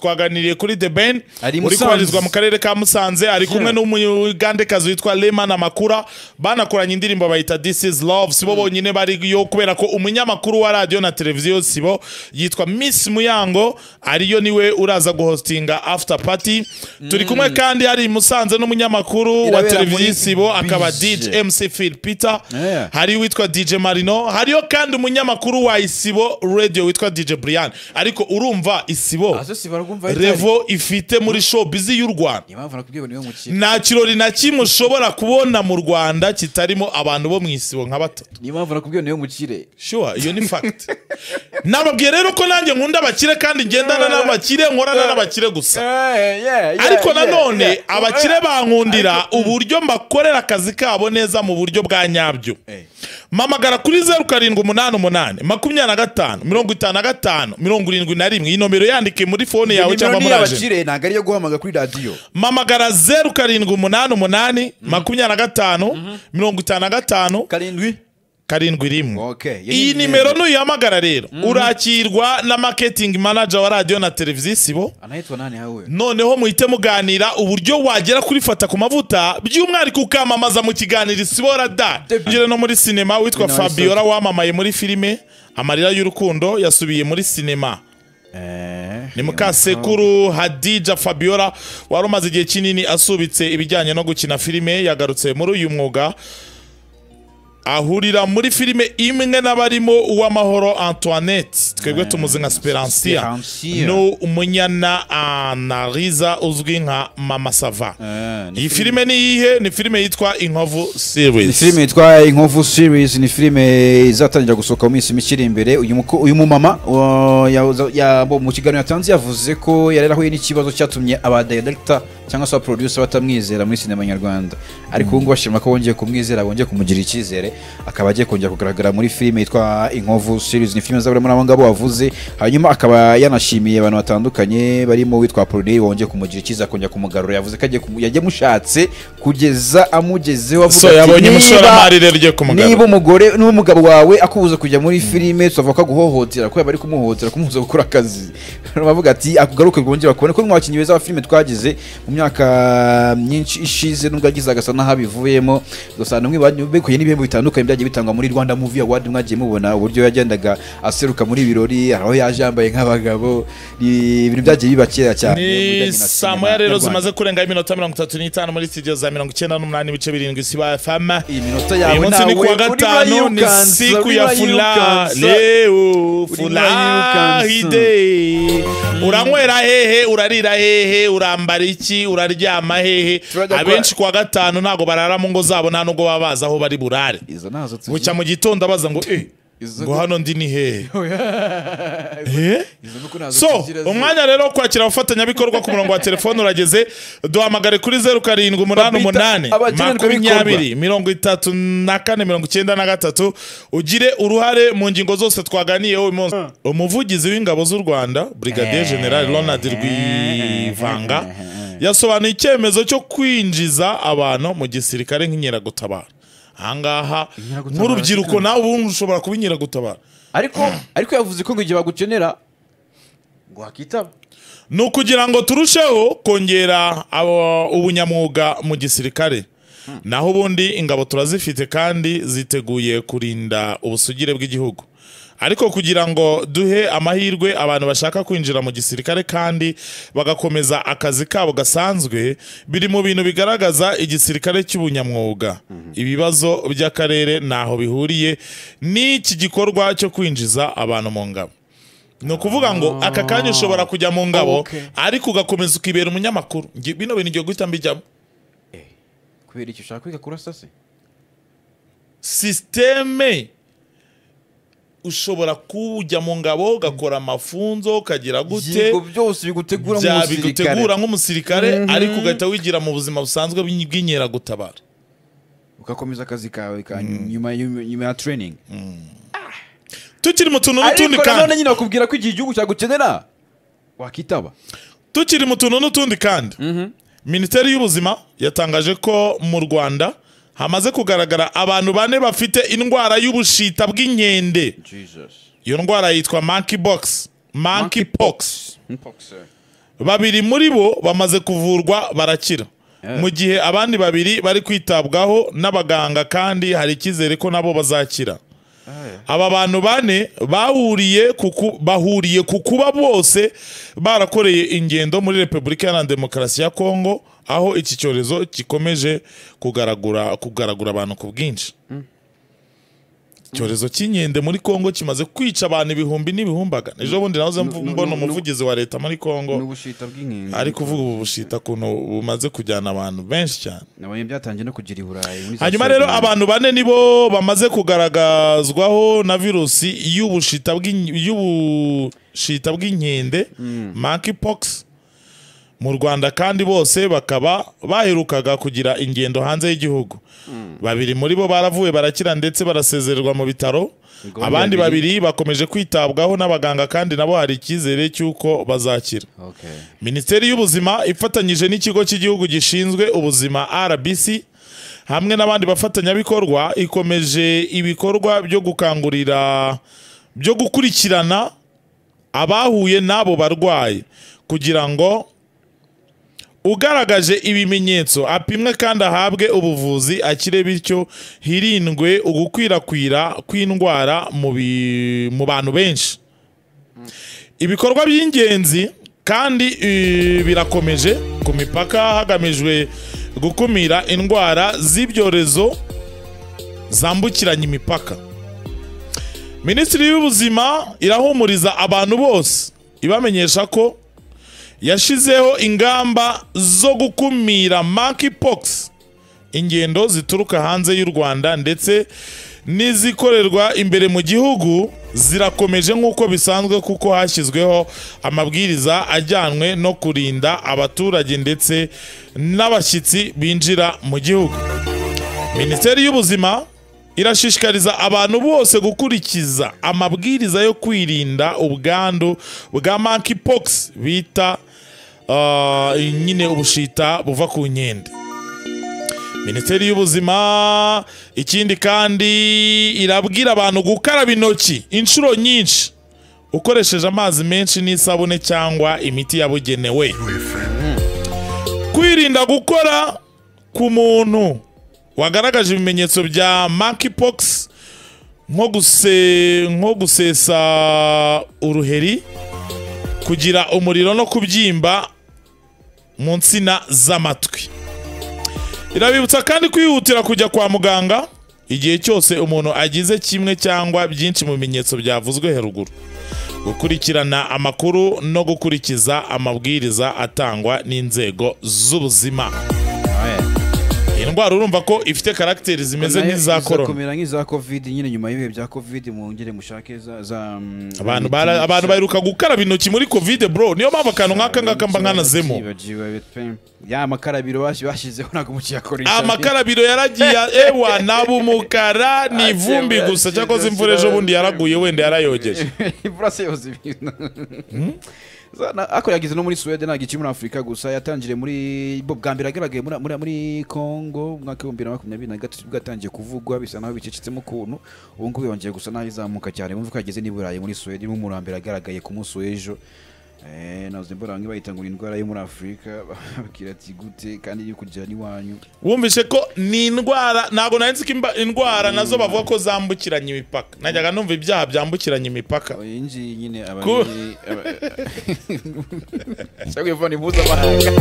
twaganiriye kuri The Ben Ari uri i Musanze. kubarizwa mu karere ka Musanze ari kumwe n'umugandekazi witwa Leman Amakura banakoranye indirimbo bayita This is Love sibo bonyine bariyo kubera ko umunyamakuru wa radio na televiziyo sibo yitwa Miss Muyango ariyo niwe uraza guhostinga after party turi kumwe kandi hari i Musanze n'umunyamakuru wa Irabera televiziyo muri sibo akaba Bije. DJ MC Phil Peter Yeah. hari witwa DJ Marino hariyo kandi umunyamakuru wa Isibo Radio witwa DJ Brian ariko urumva Isibo azo si baragumva revo ifite muri showbiz y'u Rwanda niyo mpamvu nakubwiye ngo niwe mukire nta kirori na kimwe ushobora kubona mu Rwanda kitarimo abantu bo mu Isibo nka batatu niyo mpamvu nakubwiye ngo niwe mukire sure iyo ni fact nababwiye rero ko nanjye nkunda abakire kandi ngendana n'abakire nkorana n'abakire gusa ariko nanone abakire bankundira uburyo mbakorera akazi kabo neza mu buryo bwa nyabyo mamagara kuri zeru karindwi umunani umunani makumyabiri na gatanu mirongo itanu na gatanu mirongo irindwi na rimwe iyi nomero yandike muri fone yawe cyangwa muri ajenti y'abakire ntabwo ariyo guhamagara kuri radiyo mamagara zeru karindwi umunani umunani makumyabiri na gatanu mirongo itanu na gatanu karindwi karindwi rimwe Okay, iyi ni iyi nimero. nimero nuyihamagara rero urakirwa na marketing manager wa radiyo na televiziyo isibo anahitwa nani hawe noneho muhite muganira uburyo wagera kuri fata ku mavuta by'umwihariko ukamamaza mu kiganiro isibora da ugire no muri sinema witwa Bino wabisoje. fabiola wamamaye muri filime amarira y'urukundo yasubiye muri sinema ni mukasekuru hadija fabiola wari umaze igihe kinini asubitse ibijyanye no gukina filime yagarutse muri uyu mwuga ahurira muri filime imwe n'abarimo uw'amahoro antoinette twebwe tumuzi nka speransiya Speransiya. ni umunyana anariza uzwi nka mama sava Eh, ni iyi filime ni iyihe ni filime yitwa inkovu ni series filime yitwa inkovu series ni filime izatangira gusohoka mu minsi mike iri imbere uyu muko- uyu mumama uh, yaza- ya- bo- mu kiganiro yatanze yavuze ko yari yarahuye n'ikibazo cyatumye abadirekita cyangwa se abaproducer batamwizera muri sinema nyarwanda ariko ubu ngubu bashima ko bongeye kumwizera bongeye kumugirira icyizere akaba agiye kongera kugaragara muri filime yitwa inkovu series ni filime izabura muri abo ngabo wavuze hanyuma akaba yanashimiye abantu batandukanye barimo uwitwa Apolline wongeye kumugira icyizere akongera kumugarura yavuze ko agiye kumu- yagiye amushatse kugeza amugezeho avuga so ati, yabonye "Niba- umushoramari rero ugiye niba kumugana umugore niba umugabo wawe akubuza kujya muri filime tuvuga ko aguhohotera kubera bari kumuhohotera kumubuza gukora akazi bavuga ati akugaruke bwongera kubona ko mu bakinnyi beza ba filime twagize mu myaka myinshi ishize nubwo yagize agasa n'ahabivuyemo ugasanga mwibekuye n'ibihembo bitandukanye byagiye bitangwa muri Rwanda Movie Award mwagiye mubona uburyo yagendaga aseruka muri birori hari aho yaje yambaye nk'abagabo ni ibintu byagiye biba kera cyane mu ni bijyanye na saa cinema moya rero nyarwanda. zimaze kurenga iminota mirongo itatu n'itanu muri studio za mirongo icyenda n'umunani ibice birindwi siba fm iyi minota uyu yawe munsi nawe ni kuwa gatanu ni urayirukansa, siku ya furaha urayirukansa. leo Uriba furahide uranywera hehe urarira hehe urambara iki uraryama hehe Turajya kwa- abenshi kuwa gatanu ntabwo barara mu ngo zabo nta nubwo baba bazi aho bari burare izo nazo tuzi. bucya mu gitondo abaza ngo eh Izo- ngo hano ndi ni hehe Eh? Izo nuko nazo so tugira zi- umwanya rero wo kwakira abafatanyabikorwa ku murongo wa telefone urageze duhamagare kuri zeru karindwi umunani Babita umunani abagenerwabikorwa. makumyabiri mirongo itatu na kane mirongo icyenda na gatatu ugire uruhare mu ngingo zose twaganiyeho uyu munsi umuvugizi w'ingabo z'u rwanda brigadier general ronald rwivanga yasobanuye icyemezo cyo kwinjiza abantu mu gisirikare nk'inkeragutabara ahangaha Inkeragutabara nk'urubyiruko nawe ubu ushobora kuba inkeragutabara ariko ariko yavuze ko ngo igihe bagukenera ngo wakitaba ni ukugira ngo turusheho kongera abo- ubunyamwuga mu gisirikare naho ubundi ingabo turazifite kandi ziteguye kurinda ubusugire bw'igihugu ariko kugira ngo duhe amahirwe abantu bashaka kwinjira mu gisirikare kandi bagakomeza akazi kabo gasanzwe biri mu bintu bigaragaza igisirikare cy'ubunyamwuga ibibazo by'akarere ntaho bihuriye n'iki gikorwa cyo kwinjiza abantu mu ngabo ni ukuvuga ngo aka kanya ushobora kujya mu ngabo Okay. ariko ugakomeza ukibera umunyamakuru Ngi- bino bintu igihe guhita mbijyamo kubera iki ushaka kwiga kurasa se sisiteme ushobora kujya mu ngabo ugakora amafunzo ukagira gute Yego, byose bigutegura bya nk'umusirikare bigutegura nk'umusirikare ariko ugahita wigira mu buzima busanzwe bw'inyi- bw'inkeragutabara ugakomeza akazi kawe ka nyuma nyuma- nyuma ya training tukiri mu tuntu n'utundi ariko nanone kandi nyine bakubwira ko igihe igihugu cyagukenera wakitaba tukiri mu tuntu n'utundi kandi minisiteri y'ubuzima yatangaje ko mu rwanda hamaze kugaragara abantu bane bafite indwara y'ubushita bw'inkende iyo ndwara yitwa monkeypox monkeypox babiri muri bo bamaze kuvurwa barakira mu gihe abandi babiri bari kwitabwaho n'abaganga kandi hari icyizere ko nabo bazakira aba bantu bane bahuriye ku ku- bahuriye ku kuba bose barakoreye ingendo muri repubulika iharanira demokarasi ya kongo aho iki cyorezo gikomeje kugaragura kugaragura abantu ku bwinshi icyorezo cy'inkende muri kongo kimaze kwica abantu ibihumbi n'ibihumbagana ejo bundi nahoze mvu- nu- mbona nu- umuvugizi wa leta muri kongo n'ubushita bw'inkende ari kuvuga ubu bushita kuntu bumaze kujyana abantu benshi cyane nabonye byatangiye no kugira i burayi muri za hanyuma rero serivisi. abantu bane nibo bamaze kugaragazwaho na virusi y'ubushita bw'in- y'ubushita bw'inkende monkeypox mu Rwanda kandi bose bakaba baherukaga kugira ingendo hanze y'igihugu babiri muri bo baravuye barakira ndetse barasezererwa mu bitaro Ubwo abandi babiri- babiri bakomeje kwitabwaho n'abaganga kandi nabo hari icyizere cy'uko bazakira Okay. minisiteri y'ubuzima ifatanyije n'ikigo cy'igihugu gishinzwe ubuzima rbc hamwe n'abandi bafatanyabikorwa ikomeje ibikorwa byo gukangurira byo gukurikirana abahuye n'abo barwayi kugira ngo ugaragaje ibimenyetso apimwe kandi ahabwe ubuvuzi akire bityo hirindwe ugukwirakwira kw'indwara mu bi- mu bantu benshi ibikorwa by'ingenzi kandi eh, birakomeje ku mipaka hagamijwe gukumira indwara z'ibyorezo zambukiranya imipaka minisitiri y'ubuzima irahumuriza abantu bose ibamenyesha ko yashyizeho ingamba zo gukumira monkeypox ingendo zituruka hanze y'u Rwanda ndetse n'izikorerwa imbere mu gihugu zirakomeje nk'uko bisanzwe kuko hashyizweho amabwiriza ajyanwe no kurinda abaturage ndetse n'abashyitsi binjira mu gihugu minisiteri y'ubuzima irashishikariza abantu bose gukurikiza amabwiriza yo kwirinda ubwandu bwa monkeypox bita ah, nyine ubushita buva ku nkende minisiteri y'ubuzima ikindi kandi irabwira abantu gukaraba intoki inshuro nyinshi ukoresheje amazi menshi n'isabune cyangwa imiti yabugenewe kwirinda gukora ku muntu wagaragaje ibimenyetso bya monkeypox nko guse nko gusesa uruheri kugira umuriro no kubyimba mu nsina z'amatwi irabibutsa kandi kwihutira kujya kwa muganga igihe cyose umuntu agize kimwe cyangwa byinshi mu bimenyetso byavuzwe haruguru gukurikirana amakuru no gukurikiza amabwiriza atangwa n'inzego z'ubuzima Alright. iyi ndwara urumva ko ifite karagiteri zimeze Nayo nk'iza iza korona kumera nk'iza covid nyine nyuma y'ibihe bya covid mwongere mushake za za mm, abantu imiti bara- yica- abantu baheruka gukaraba intoki muri kovide bro niyo mpamvu akantu nk'aka ngaka mba nkanazemo Yibagiwe pe. ya makarabiro bashi- bashyizeho ntabwo mukiyakora amakarabiro yaragiye ewa naba umukara ni ivumbi gusa cyakoze imvura ejo bundi yaraguye wenda yarayogeje imvura se yoza ibintu Zana- ako yagize no muri Suwede ntabwo ikiri muri Afurika gusa yatangiriye muri bo bwa mbere yagaragaye muri, muri, muri Congo mu mwaka w'ibihumbi bibiri na makumyabiri na gatatu nibwo yatangiye kuvugwa bisa naho bicecetsemo ukuntu ubu ngubu yongeye gusa naho izamuka cyane bumva ko yageze n'i Burayi muri Suwede irimo umuntu wa mbere yagaragaye ku munsi w'ejo Eh, navuze mbona bamwe bayita ngo ni indwara yo muri Afurika babwira ati gute kandi iri kugera n'iwanyu wumvise ko ni indwara ntabwo nari nzi ko imba- indwara nazo bavuga ko zambukiranya imipaka najyaga numva ibyaha byambukiranya imipaka iyi ngiyi nyine aba Ku- ari aba- cyangwa iyo mvura ni mpuzamahanga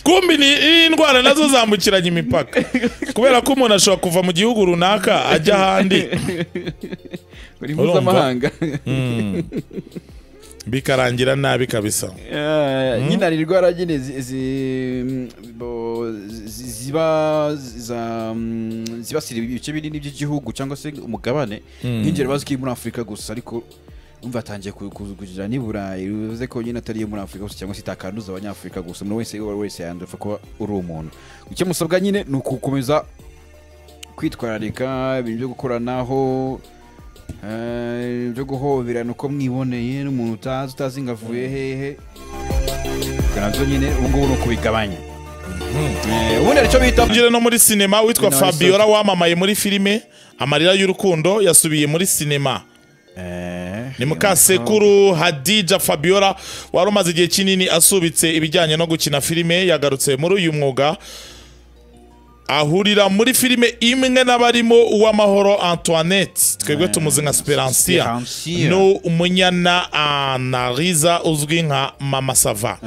kumbi ni ni indwara nazo zambukiranya imipaka kubera ko umuntu ashobora kuva mu gihugu runaka ajya ahandi buri Urumva? mpuzamahanga bikarangira nabi kabisa Eh, nyine hari indwara nyine zi- zi- bo- zi- ziba za- zibasira ibice binini by'igihugu cyangwa se umugabane nk'ingero bazi ko iri muri afurika gusa ariko umva yatangiye ku- ku- kugira n'i burayi bivuze ko nyine atari iyo muri afurika gusa cyangwa se itakanduza abanyafurika gusa umuntu wese uwo ari we wese yanduza kuba uri umuntu icyo musabwa nyine ni ukukomeza kwitwararika ibintu byo gukoranaho eh, byo guhoberana uko mwiboneye n'umuntu utazi utazi ngo avuye hehe Ubwo nabyo nyine ubu ngubu ni ukubigabanya Eh, ubundi hari icyo bita tugire no muri sinema witwa Ni nawe Fabiola wamamaye muri filime amarira y'urukundo yasubiye muri sinema ni mukasekuru hadija fabiola wari umaze igihe kinini asubitse ibijyanye no gukina filime yagarutse muri uyu mwuga ahurira muri filime imwe n'abarimo uw'amahoro antoinette twebwe tumuzi nka speransiya Speransiya. ni umunyana anariza uzwi nka mama sava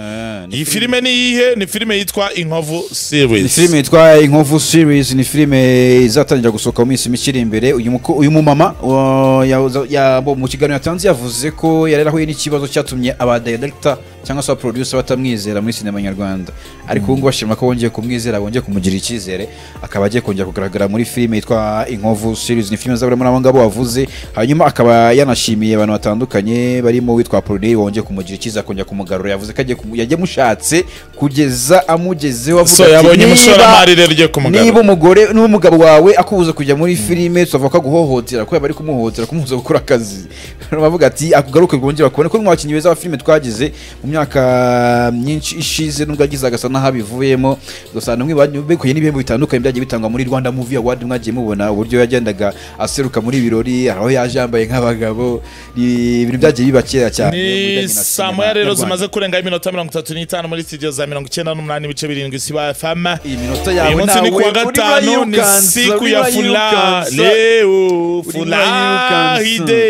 iyi filime ni iyihe ni filime yitwa inkovu ni series filime yitwa inkovu series ni filime izatangira gusohoka mu minsi mike iri imbere uyu muko- uyu mumama uh, yaza- ya- bo- mu kiganiro yatanze yavuze ko yari yarahuye n'ikibazo cyatumye abadirekita cyangwa se abaproducer batamwizera muri sinema nyarwanda ariko ubu ngubu bashima ko bongeye kumwizera bongeye kumugirira icyizere akaba agiye kongera kugaragara muri filime yitwa inkovu series ni filime izabura muri abo ngabo wavuze hanyuma akaba yanashimiye abantu batandukanye barimo witwa Apolline wongeye kumugira icyizere akongera kumugarura yavuze ko agiye kumu- yagiye amushatse kugeza amugezeho avuga so ati, yabonye "Niba- umushoramari rero ugiye kumugana niba umugore n'umugabo wawe akubuza kujya muri filime tubavuga ko aguhohotera ko yaba ari kumuhohotera kumubuza gukora akazi bavuga ati akugaruke bwongere bakubone ko mu bakinnyi beza ba filime twagize mu myaka myinshi ishize nubwo yagize agasa n'aho abivuyemo ugasanga mwe bekuye n'ibihembo bitandukanye byagiye bitangwa muri Rwanda Movie Award mwagiye mubona uburyo yagendaga aseruka muri birori aho yaje yambaye nk'abagabo ni ibintu byagiye biba kera cyane mu ni bijyanye na saa cinema moya rero nyarwanda. zimaze kurenga iminota mirongo itatu n'itanu muri studio za mirongo icyenda n'umunani ibice birindwi siba fm iyi minota uyu yawe munsi ni nawe kuwa gatanu ni urayirukana, siku ya furaha urayirukana. leo Urayirukana. furahide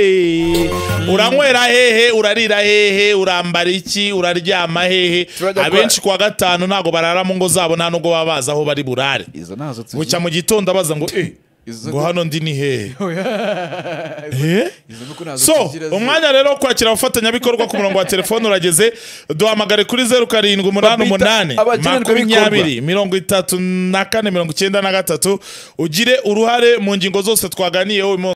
uranywera hehe urarira hehe urambara iki uraryama hehe Turajya kwa- abenshi kuwa gatanu ntabwo barara mu ngo zabo nta nubwo baba bazi aho bari burare izo nazo tuzi. bucya mu gitondo abaza ngo eh Izo ngo hano ndi ni hehe Eh? Izo nuko nazo so tugira zi- umwanya rero wo kwakira abafatanyabikorwa ku murongo wa telefone urageze duhamagare kuri zeru karindwi umunani Babita umunani abagenerwabikorwa. makumyabiri mirongo itatu na kane mirongo icyenda na gatatu ugire uruhare mu ngingo zose twaganiyeho uyu munsi